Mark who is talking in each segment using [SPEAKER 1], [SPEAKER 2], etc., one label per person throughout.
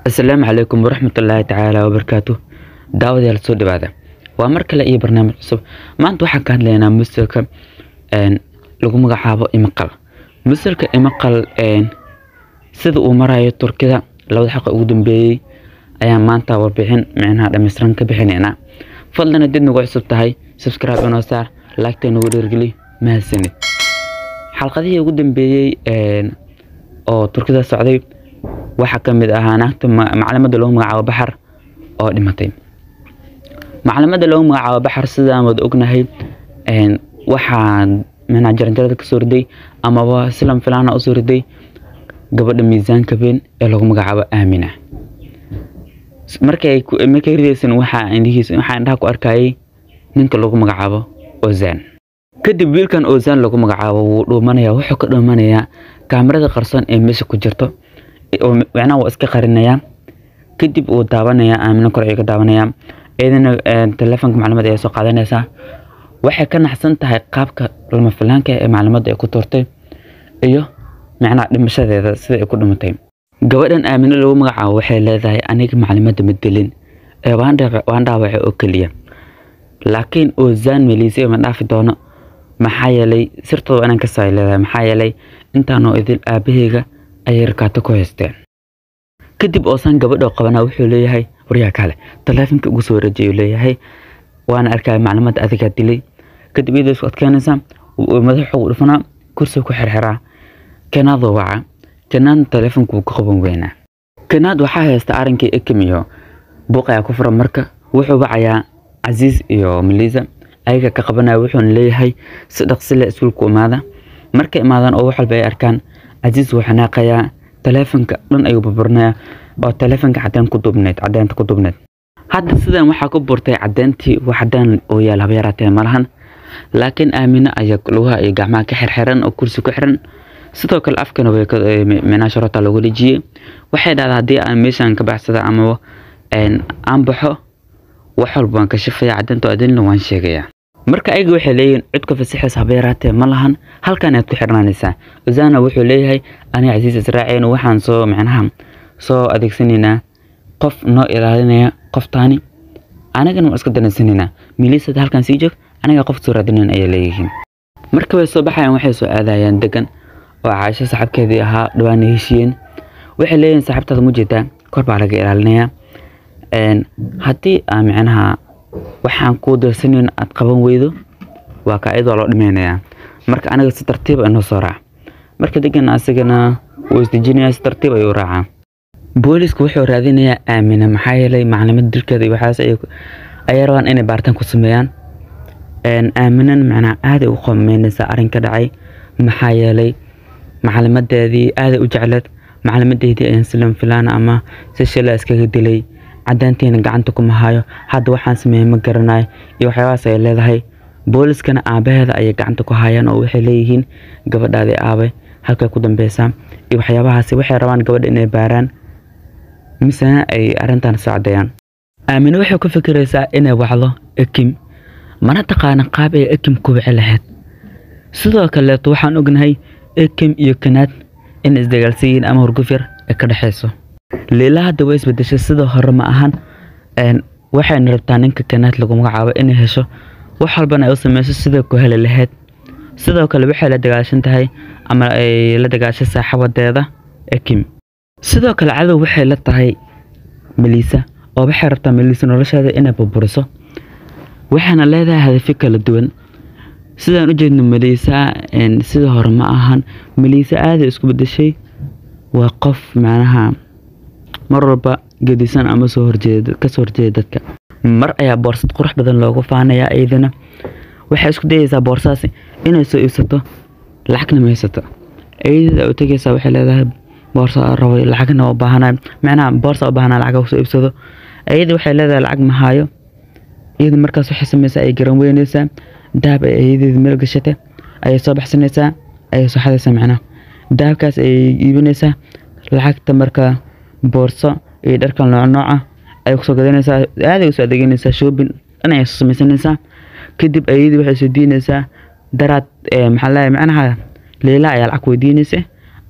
[SPEAKER 1] asalaamu calaykum waraxmatullaahi tacaala wabarakaatu daawadayaal soo dhawaada waa mar kale iyo barnaamij cusub maanta waxaan ka hadlaynaa musalka lagu magacaabo imaqal musalka imaqal sida uu marayo turkida labada xaqa ugu dambeeyey ayaan maanta warbixin micnaha dhammaystiran ka bixinaynaa fadlan haddii nagu cusub tahay subscribe inoo saar laagta nagu dhiirgeli mahadsanid xalqadihii ugu dambeeyey oo turkida socday waxaa ka mid ahaa naagta maclamada lagu magacaabo baxar oo dhimatay maclamada lagu magacaabo baxar sidaan wada ognahay waxaa micnaha jaranjarada kasoo riday amaba silam filaana usoo riday gabadha miisaanka been ee lagu magacaabo aamina markay markay ridaysan waxaa indhihiisa waxaa indhaha ku arkayay ninka lagu magacaabo ozan kadib wiilkan ozan lagu magacaabo wuu dhuumanaya wuxuu ka dhuumanayaa kaamirada qarsoon ee meesha ku jirto macnaha waa iska qarinayaa kadib uu daawanayaa aamino kore ay ka daawanayaa iyadana telefoonka macluumaad ay soo qaadanaysaa waxay ka naxsan tahay qaabka lama filaanka ee macluumaadda ay ku tuurtay iyo macnaha dhimashadeeda sida ay ku dhimatay gabadhan aamino lagu magacaabo waxay leedahay aniga macluumaadda ma dilin ee waan dhaawacay oo keliya laakiin ozan melise ma dhaafi doono maxaa yeelay sirtooda inaan ka saay leedahay maxaa yeelay intaanoo idin aabaheyga ayay rakaato ku haysteen kadib oosan gabadhoo qabanaa wuxuu leeyahay waryaa kale taleefonka ugu soo wareejiyay leeyahay waana arkaya macluumaad adigaa dilay kadib iyadoo isku adkeynaysa madaxa ugu dhufanaa kursiga ku xirxiraa kenaadoo waca kenaadna taleefonka wuu ka qaban weynaa kenaad waxaa haysta arrinkii ekim iyo buuq ayaa ku furan marka wuxuu wacayaa casiis iyo melisa ayaga ka qabanaya wuxuuna leeyahay si dhaqsi leh iskuulku imaada markay imaadaan oo wax walba ay arkaan casiis wuu xanaaqayaa taleefonka dhan ayuu burburinayaa oo taleefonka cadeen ku duubneed cadeenta ku duubneed hadda sidan waxaa ku burtay cadeentii wax cadeen oo yaal haba yaraatee malahan laakiin aamine ayaa lugaha iyo gacmaha ka xirxiran oo kursi ku xiran sidoo kale afkana micnaa sharota loogu dhejiyey waxay dhahdaa haddii aan meeshan ka baxsada amaba aan baxo wax walba waan ka shifaya cadeenta adinna waan sheegayaa marka ayaga waxay leeyihiin codka fasixis haba yaraatee ma lahan halkan aad ku xirnaanaysaa ozana wuxuu leeyahay ani casiis israaciin waxaan soo micnaha soo adeegsanaynaa qof noo ilaalinaya qoftaani anagana waan iska danaysanaynaa milisada halkan sii joog anaga qof soo raadinayn ayay leeyihiin marka way soo baxayaan waxay soo aadayaan degan oo caaisho saxabkeedii ahaa dhawaana heshiiyeen waxay leeyihiin saxabtaada mujeedaa kor baa laga ilaalinayaa haddii aa micnaha waxaan kuu dirsanayn aad qaban weydo waa kaa iyadoo loo dhimaynayaa marka aniga si tartiiba inoo soo raac marka degan asigana wuu isdejinayaa si tartiib ayuu raacaa boolisku wuxuu raadinayaa aamina maxaa yeelay maclimada dilkeeda iyo waxaas ayay rabaan inay baaritaan ku sameeyaan aaminan macnaha aaday u qomeynaysaa arrin ka dhacay maxaa yeelay maclimadeedii aaday u jecleed maclimadeedii ayaan silan filaan ama si shila iskaga dilay cadaantiina gacanta kuma hayo hadda waxaan sameeyey ma garanayo iyo waxyaabahaas ay leedahay booliskana aabaheeda ayay gacanta ku hayaan oo waxay leeyihiin gabadhaadii aabay halkay ku dambeysaa iyo waxyaabahaasi waxay rabaan gabadha inay baaraan misena ay arrintan soo caddeeyaan aamine waxay ku fikiraysaa inay wacdo ekim mana taqaana qaab ay ekim ku wici lahayd sidoo kaleeto waxaan ognahay ekim iyo kanaad in isdagaalsan yihiin ama hurguf yar ay ka dhexayso liila hadda way isbedeshay sida hore ma ahan waxayna rabtaa ninka kanaad lagu magacaabo inay hesho wax walbana ay u sameyso sida ku heli lahayd sidoo kale waxay la dagaashan tahay ama ay la dagaashay saaxabadeeda ekim sidoo kale cadow waxay la tahay melisa oo waxay rabtaa melisa nolosheeda inay burburiso waxayna leedahay hadafyo kala duwan sidaan u jeedno melisa sida hore ma ahan melisa aaday isku bedeshay waa qof macnaha mar walba gedisan ama soo horjeeda kasoo horjeeda dadka mar ayaa boorsad qurux badan loogu faanayaa iyadana waxay isku dayaysaa boorsaas inay soo iibsato lacagna ma haysato iyadada u tegaysaa waxay leedahay boorsa rabo lacagna u baahanay macnaha boorsa u baahanaa lacag soo iibsado iyada waxay leedahay lacag ma hayo iyada markaas waxay samaysaa ay garan weynaysaa dahab ay iyadeeda meel gashatay ayay soo baxsanaysaa ayay soo xadaysaa macnaha dahabkaas ayay iibinaysaa lacagta marka boorso iyo dharkan nooc nooca ayay kusoo gadanaysaa aaday usoo adeeganaysaa shoobin dhan ayay soo samaysanaysaa kadib ayadii waxay soo diinaysaa daraad maxaa leeyahay macnaha leila ayaa lacag weydiinaysa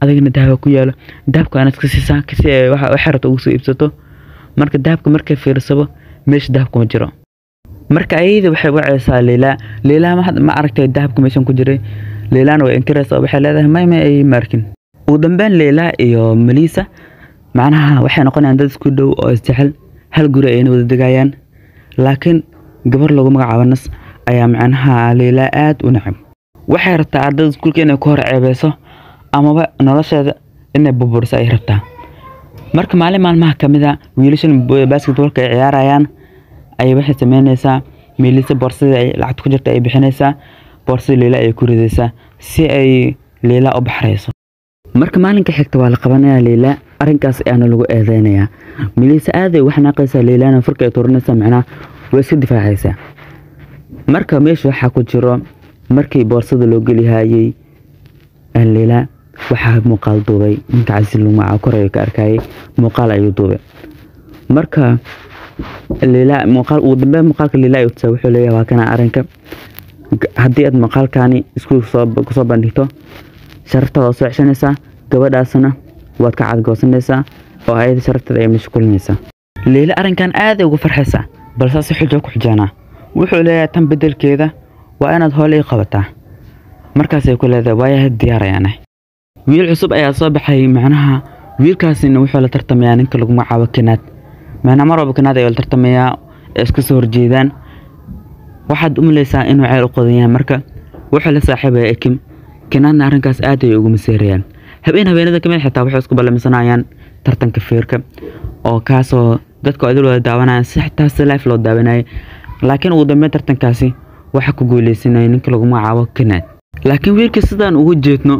[SPEAKER 1] adigana dahaba ku yaalo dahabka inaad ka siisaa si ay waxa waxay rabto ugu soo iibsato marka dahabka markay fiirsabo meesha dahabka ma jiro marka ayada waxay wacaysaa leilaa leilaa ma ma aragtay dahabka meeshan ku jiray leilaana way inkiraysaa waxay leedahay may may ay markin ugu dambeyn leilaa iyo melisa macnaha waxay noqonayaan dad isku dhow oo isjecel hal guri ayna wada degayaan laakiin gabar lagu magacaabo nas ayaa macnaha leilaa aad u nacab waxay rabtaa ardada iskuulka inay ku hor ceebeyso amaba nolosheeda inay burburiso ay rabtaa marka maalin maalmaha ka mid a wiilashan basketballka ay ciyaarayaan ayay waxay sameynaysaa miilisa boorsadii ay lacagta ku jirta ay bixinaysaa boorsadii leila ayay ku ridaysaa si ay leila u baxrayso marka maalinka xigta waa la qabanayaa leila arrinkaas ayaana lagu eedeynayaa miilisa aaday wax naaqaysaa leilana furka ay tuurinaysaa macnaha way iska difaacaysaa marka meesha waxaa ku jiro markii boorsada loo gelihayey leila waxaa muuqaal duubay ninka casiis lumaca korayo ka arkayay muuqaal ayuu duubay marka leila muuqaal ugu dambeyn muuqaalka leila ayuu tusaa wuxuu leeyahay waa kana arrinka haddii aad muuqaalkani iskuulka soo kusoo bandhigto sharaftaada soo ceshanaysaa gabadhaasna waad ka cadgoosanaysaa oo ayada sharafteeda ay meesha kulinaysaa leila arrinkan aaday ugu farxaysaa balse si xujo ku xujaanaa wuxuu leeyahay tan bedelkeeda waa inaad hoole ii qabataa markaasay ku leedahay waayahay diyaarayaana wiil cusub ayaa soo baxay macnaha wiilkaasina wuxuu la tartamayaa ninka lagu magacaabo kinaad macnaha mar walba kinaad ayuu la tartamayaa ee iska soo horjeedaan waxaad u malaysaa inuu ceel u qodan yahay marka wuxuu la saaxiibaya ekim kinaadna arrinkaas aad ayay ugu maseerayaan habeen habeenada kamid xitaa waxay isku ballamisanayaan tartanka feerka oo kaasoo dadka idil wada daawanayaan si xitaa si life loo daawanayay laakiin ugu dambeyn tartankaasi waxaa ku guuleysanaya ninka lagu magacaabo kanaad laakiin wiilka sidaan ugu jeedno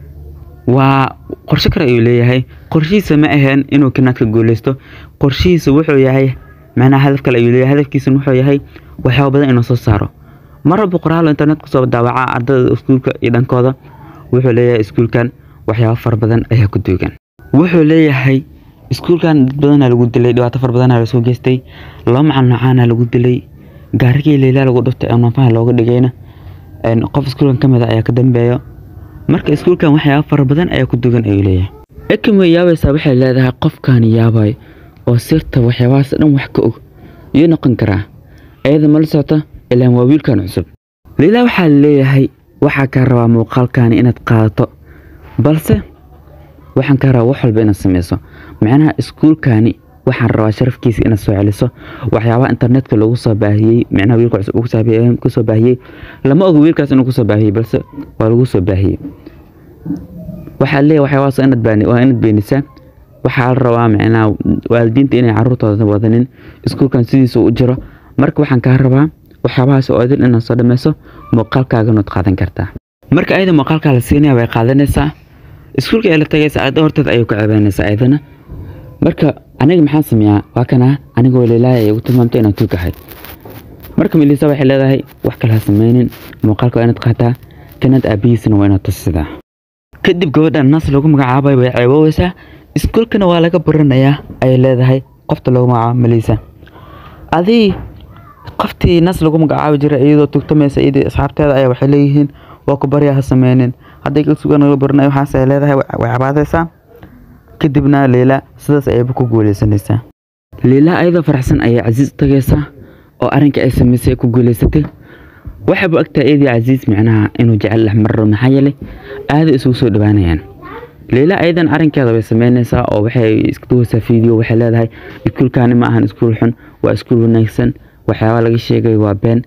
[SPEAKER 1] waa qorshe kale ayuu leeyahay qorshihiisa ma aheen inuu kanaad ka guuleysto qorshihiisa wuxuu yahay macnaha hadaf kale ayuu leeyahay hadafkiisana wuxuu yahay waxyaaba badan inuu soo saaro mar walba qoraalo internet kusoo daawaca ardada iskuulka iyo dhankooda wuxuu leeyahay iskuulkan waxyaabo fara badan ayaa ku duugan wuxuu leeyahay iskuulkan dad badanaa lagu dilay dhibaato fara badanaa lasoo geystay laba macal noocaana lagu dilay gaarigii leilaa lagu dhuftay amnafaha looga dhigayna qof iskuulkan ka mid a ayaa ka dambeeyo marka iskuulkan waxyaaba fara badan ayaa ku dugan ayuu leeyahay ekim way yaabaysaa waxay leedahay qofkan yaabay oo sirta waxyaabahaas dhan wax ka og iyo noqon karaa ayada mala socota ilaan waa wiilkan cusub leilaa waxaa leeyahay waxaa kaa rabaa muuqaalkani inaad qaadato balse waxaan kaa rabaa wax walba inaad sameyso macnaha iskuulkani waxaan rabaa sharafkiisa inaad soo celiso waxyaabaha internetka lagu soo baahiyey macnaha wiilka cusub uu kusoo baahiyey lama oga wiilkaas inuu kusoo baahiyey balse waa lagu soo baahiyey waxaa leeyahay waxyaabahaas inaad baani waa inaad beenisaa waxaa la rabaa macnaha waalidiinta inay caruurtooda wadanin iskuulkan sidiisa u jiro marka waxaan kaa rabaa waxyaabahaas oo idin inaad soo dhameyso muuqaalkaaganood qaadan kartaa marka ayada muuqaalkaa la siinaya way qaadanaysaa iskuulka ay la tagaysa ayada horteeda ayay ku ceebeynaysaa ayadana marka aniga maxaan sameeyaa waa kana anigoo leelaaya ay ugu tilmaamtay inaan tuug ahay marka milisa waxay leedahay wax kale ha sameynin muuqaalka waa inaad qaataa kanaad aabihiisana waa inaad tusidaa kadib gabadhan nas lagu magacaabay way ceebooweysaa iskuulkana waa laga baranayaa ayay leedahay qofta lagu magacaabo malisa adii qoftii nas lagu magacaabi jiray iyadoo tugtamaysa iyadii asxaabteeda ayaa waxay leeyihiin waa ku baryaa ha sameynin hadday sugan laga baranayo waxaas ay leedahay way cabaadaysaa kadibna leila sidaas ayayba ku guuleysanaysaa leila ayadoo faraxsan ayay casiis tagaysaa oo arrinka ay samaysay ku guuleysatay waxayba ogtahay iyadii casiis micnaha inuu jecel dhex marro maxaa yeelay aaday isugu soo dhawaanayaan leila ayadan arrinkeeda way sameynaysaa oo waxay iska duwaysaa fiideo waxay leedahay iskuulkani ma ahan iskuul xun waa iskuul wanaagsan waxyaaba laga sheegay waa been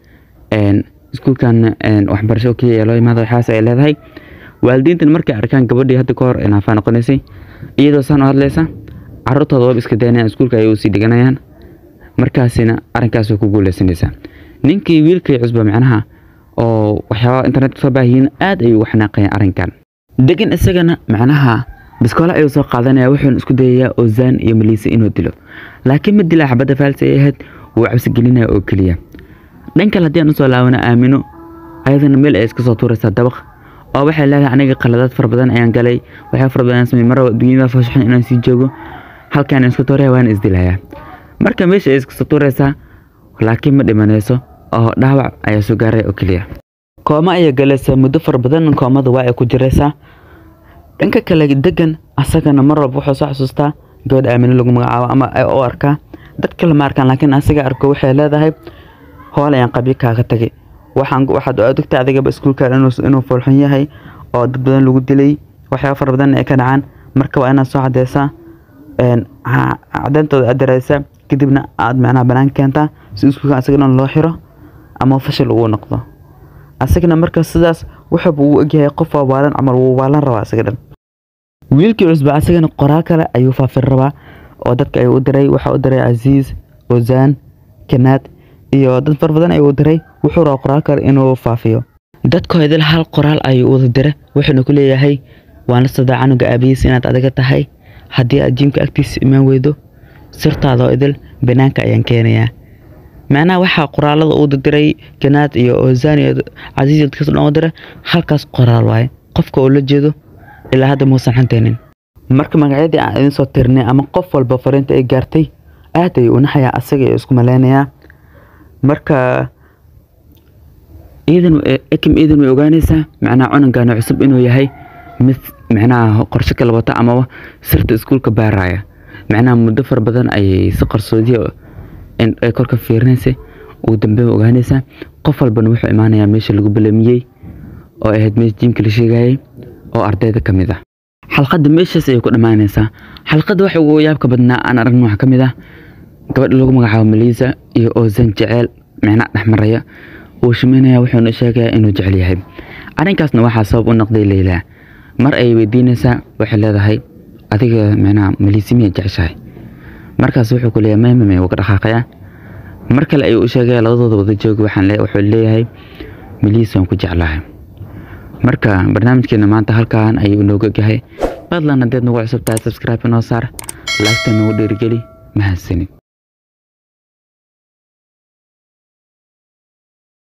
[SPEAKER 1] iskuulkan waxbarasho keliya loo imaada waxaas ay leedahay waalidiintan markay arkaan gabadhii hadda ka hor naafaa noqonaysay iyadoo saan u hadlaysa caruurtooda waba iska daynayaan iskuulka ayay usii dhiganayaan markaasina arrinkaas way ku guuleysanaysaa ninkii wiilkay cusba macnaha oo waxyaaba internet soo baahiyin aad ayuu ugu xanaaqayaan arrinkan degan isagana macnaha biskoole ayuu soo qaadanaya wuxuuna isku dayayaa ozaan iyo maliise inuu dilo laakiin ma dilaa xabadda faalsi ay ahayd wuu cabsi gelinaya oo keliya dhan kale haddii aan usoo laabano aamino ayadana meel ay iska soo tuuraysaa dabaq oo waxay leedahay aniga qaladaad fara badan ayaan galay waxyaa fara badan samey mar dunyada faashaxan inaan sii joogo halkaan iska tuuraya waana isdilayaa marka meesha ay iska soo tuuraysaa laakiin ma dhimanayso oo dhaawac ayaa soo gaaray oo keliya kooma ayay galaysaa muddo fara badan koomada waa ay ku jiraysaa dhanka kale degan asagana mar walba wuxuu soo xasuustaa gabadh aamino lagu magacaabo ama u arkaa dad kale ma arkaan laakiin asiga arko waxay leedahay hool ayaan qabyo kaaga tagay waxaan waxaad ogtay adigaba iskuulka inuu foolxun yahay oo dad badan lagu dilay waxyaaba fara badan ay ka dhacaan marka waa inaad soo cadeysaa cadeyntooda aad dareysaa kadibna aad macnaha banaan keentaa si iskuulka asaga dhan loo xiro ama fashil uu noqdo asagana marka sidaas wuxuuba uu egyahay qof waalan camal wuu waalan rabaa asaga dhan wiilkii cusba asagana qoraal kale ayuu faafin rabaa oo dadka ayuu u diray waxaa u diray casiis ozaan kanaad iyo dad fara badan ayuu u diray wuxuu rabaa qoraal kale inuu faafiyo dadkoodil hal qoraal ayuu wada diray wuxuuna ku leeyahay waan la socdaa canuga aabihiis inaad adiga tahay haddii aad jiimka agtiisa imaan weydo sirtaadoo idil banaanka ayaan keenayaa macnaha waxaa qoraalada uu diray kanaad iyo ozaan iyo casiis iyo dadkaas dhan u diray halkaas qoraal waaye qofka oo la jeedo ilaa hadda muusan xanteenin marka magacyadii aan idin soo tirnay ama qof walba fariinta ay gaartay aad ayuu u naxayaa asaga iyo isku maleynayaa marka iidan ekim iidan way ogaanaysaa macnaha cunugaana cusub inuu yahay mid macnaha qorshe kala wata amaba sirta iskuulka baaraya macnaha muddo fara badan ayay si qarsoodiya ay korka fiirinaysay ugu dambe ogaanaysaa qof walbana wuxuu imaanayaa meesha lagu balamiyey oo ahayd meesha jiimka la sheegayay oo ardayda ka mid ah xalqadda meeshaas ayay ku dhammaanaysaa xalqadda waxa ugu yaabka badnaa aan aragno waxaa ka mid ah gabadha lagu magacaabo maliisa iyo ozan jeceel micna dhexmaraya wuu shimeynaya wuxuuna sheegayaa inuu jecel yahay arrinkaasna waxaa sabab u noqday leyla mar ayay weydiinaysaa waxay leedahay adiga micnaha maliisi miya jeceshahay markaas wuxuu ku leeyahay maymame wuu ka dhaqaaqayaa mar kale ayuu u sheegaya labadooda wada jooga waxaan wuxuu leeyahay maliis waan ku jeclahay marka barnaamijkeena maanta halkan ayuu inooga gahay fadlan haddeed nagu cusub tahay subscribe inoo saar laagta nagu dhiirigeli mahadsanid